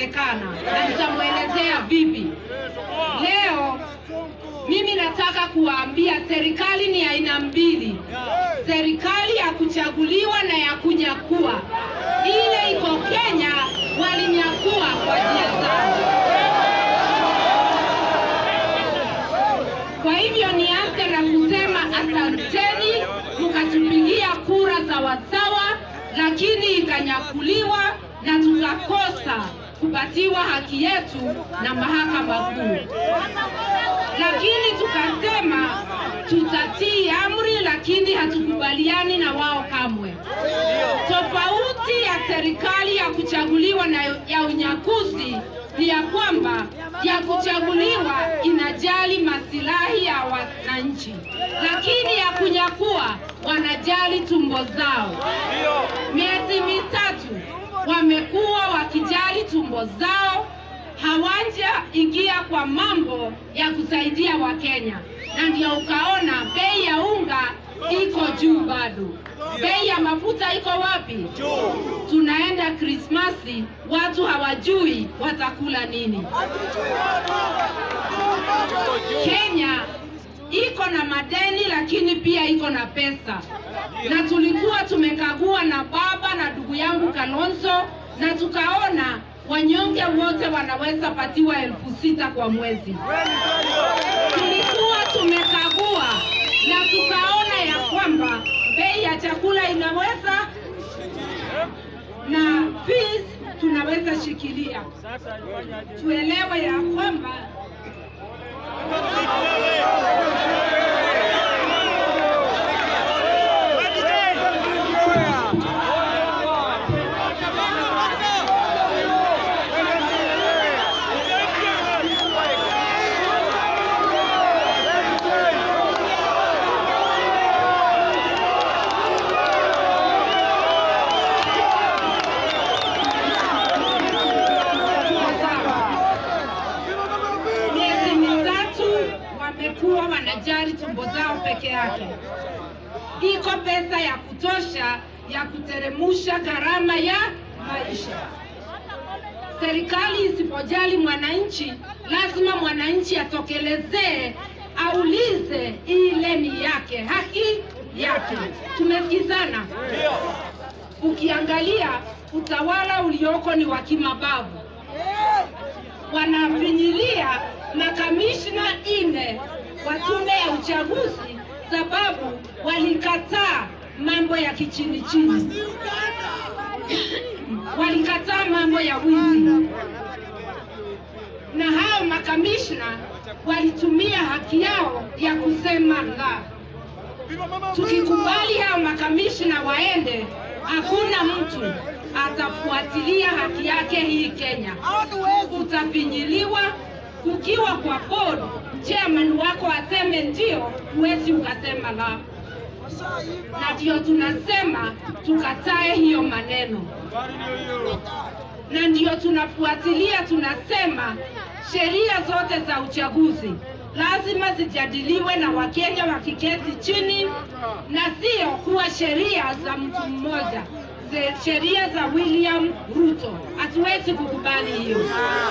inawezekana, na nitamwelezea vipi. Leo mimi nataka kuwaambia serikali ni aina mbili, serikali ya kuchaguliwa na ya kunyakua. Ile iko Kenya walinyakua kwa njia zao. Kwa hivyo nianze na kusema asanteni, mkatupigia kura sawasawa, lakini ikanyakuliwa na tukakosa kupatiwa haki yetu na mahakama kuu. Lakini tukasema tutatii amri, lakini hatukubaliani na wao kamwe. Tofauti ya serikali ya kuchaguliwa na ya unyakuzi ni ya kwamba ya kuchaguliwa inajali masilahi ya wananchi, lakini ya kunyakua wanajali tumbo zao. Miezi mitatu wamekuwa wakijali tumbo zao, hawaja ingia kwa mambo ya kusaidia Wakenya, na ndio ukaona bei ya unga iko juu bado. Bei ya mafuta iko wapi? Tunaenda Krismasi, watu hawajui watakula nini. Kenya iko na madeni lakini pia iko na pesa, na tulikuwa tumekagua na baba na ndugu yangu Kalonzo, na tukaona wanyonge wote wanaweza patiwa elfu sita kwa mwezi. Tulikuwa tumekagua na tukaona ya kwamba bei ya chakula inaweza na fees tunaweza shikilia. Tuelewe ya kwamba miezi mitatu wamekuwa wanajali tumbo zao peke yake. Iko pesa ya kutosha ya kuteremusha gharama ya maisha. Serikali isipojali mwananchi, lazima mwananchi atokelezee, aulize ile ni yake, haki yake. Tumesikizana? Ukiangalia utawala ulioko ni wa kimabavu wanafinyilia makamishna ine wa tume ya uchaguzi sababu walikataa mambo ya kichini chini, walikataa mambo ya wizi, na hao makamishna walitumia haki yao ya kusema la. Tukikubali hao makamishna waende, hakuna mtu atafuatilia haki yake hii Kenya. Utafinyiliwa ukiwa kwa board, chairman wako aseme ndio, huwezi ukasema la, na ndio tunasema tukatae hiyo maneno, na ndio tunafuatilia, tunasema sheria zote za uchaguzi lazima zijadiliwe na Wakenya wakiketi chini, na sio kuwa sheria za mtu mmoja, ze- sheria za William Ruto. Hatuwezi kukubali hiyo,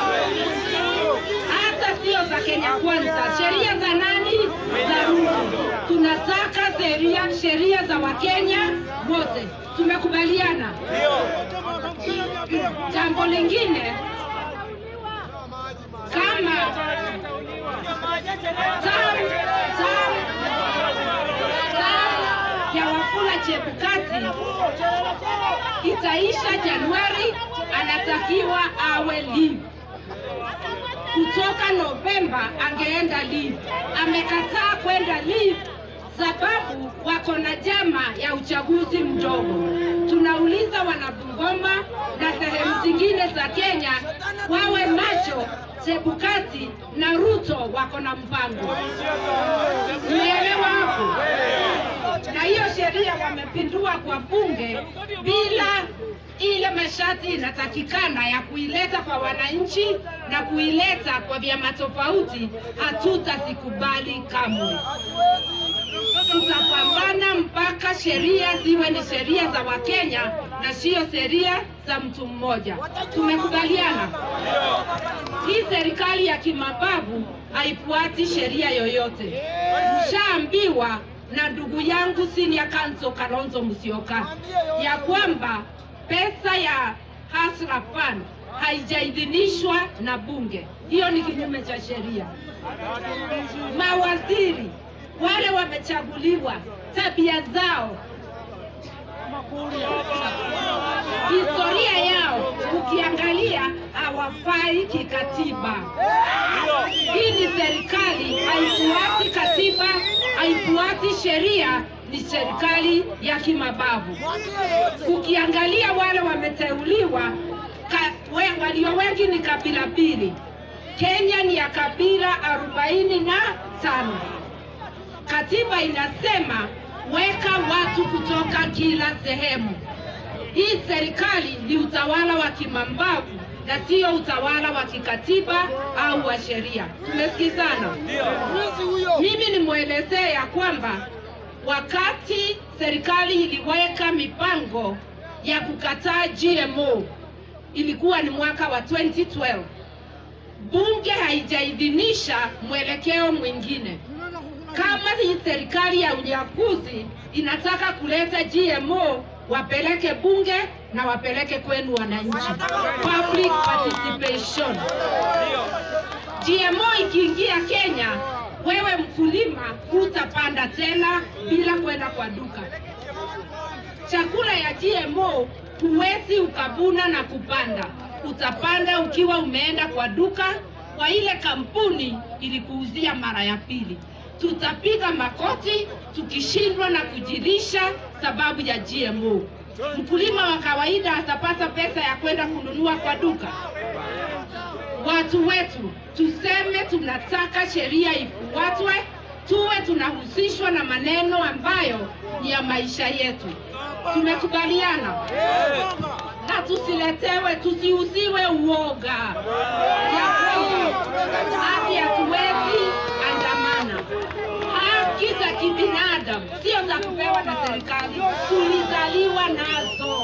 hata sio za Kenya Kwanza. Sheria za nani? Za Ruto. Tunataka sheria sheria za Wakenya wote. Tumekubaliana. Jambo lingine kama tam tam tam ya Wafula Chebukati itaisha Januari, anatakiwa awe leave. Kutoka Novemba angeenda leave, amekataa kwenda leave sababu wako na jama ya uchaguzi mdogo. Tunauliza wanabungoma na sehemu zingine za Kenya wawe macho, Chebukati na Ruto wako na mpango. Umeelewa hapo? Na hiyo sheria wamepindua kwa bunge bila ile masharti inatakikana ya kuileta kwa wananchi na kuileta kwa vyama tofauti, hatutazikubali kamwe. Tutapambana mpaka tunataka sheria ziwe ni sheria za Wakenya na siyo sheria za mtu mmoja. Tumekubaliana hii serikali ya kimabavu haifuati sheria yoyote. Mshaambiwa na ndugu yangu senior counsel Kalonzo Musyoka ya kwamba pesa ya Hustler Fund haijaidhinishwa na bunge. Hiyo ni kinyume cha sheria. Mawaziri wale wamechaguliwa, tabia zao, historia yao, ukiangalia hawafai kikatiba. Hii ni serikali haifuati katiba, haifuati sheria, ni serikali ya kimabavu. Ukiangalia wale wameteuliwa ka, we, walio wengi ni kabila mbili. Kenya ni ya kabila arobaini na tano. Katiba inasema weka watu kutoka kila sehemu. Hii serikali ni utawala wa kimambavu na sio utawala wa kikatiba au wa sheria. Tumesikizana? Mimi nimwelezee ya kwamba wakati serikali iliweka mipango ya kukataa GMO ilikuwa ni mwaka wa 2012. Bunge haijaidhinisha mwelekeo mwingine. Kama hii serikali ya unyakuzi inataka kuleta GMO, wapeleke bunge na wapeleke kwenu wananchi, public participation. GMO ikiingia Kenya, wewe mkulima hutapanda tena bila kwenda kwa duka. Chakula ya GMO huwezi ukavuna na kupanda, utapanda ukiwa umeenda kwa duka kwa ile kampuni ilikuuzia mara ya pili. Tutapiga makoti tukishindwa na kujilisha sababu ya GMO. Mkulima wa kawaida atapata pesa ya kwenda kununua kwa duka. Watu wetu tuseme tunataka sheria ifuatwe, tuwe tunahusishwa na maneno ambayo ni ya maisha yetu. Tumekubaliana na tusiletewe, tusiuziwe uoga ya kwamba haki hatuwezi andamana. Haki za kibinadamu sio za kupewa na serikali, tulizaliwa nazo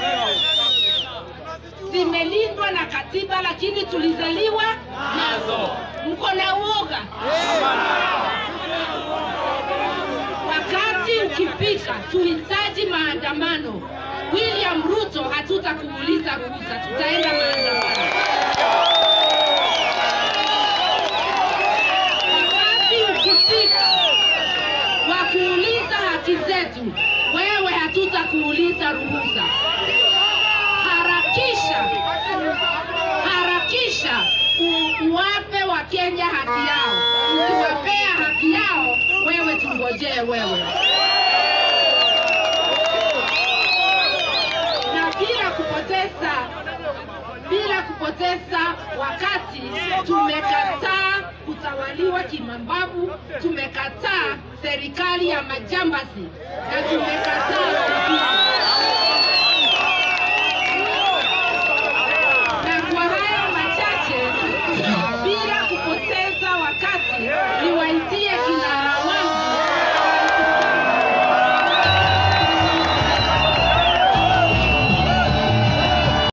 zimelindwa na katiba, lakini tulizaliwa nazo. Mko na uoga? Wakati ukifika, tuhitaji maandamano. William Ruto, hatutakuuliza ruhusa, tutaenda maandamano. Wakati ukifika wa kuuliza haki zetu, wewe hatutakuuliza ruhusa. Harakisha, harakisha u- uwape Wakenya haki yao. Ukiwapea haki yao, wewe tungojee wewe. Na bila kupoteza bila kupoteza wakati, tumekataa kutawaliwa kimambavu, tumekataa serikali ya majambazi na tumekataa ukabila.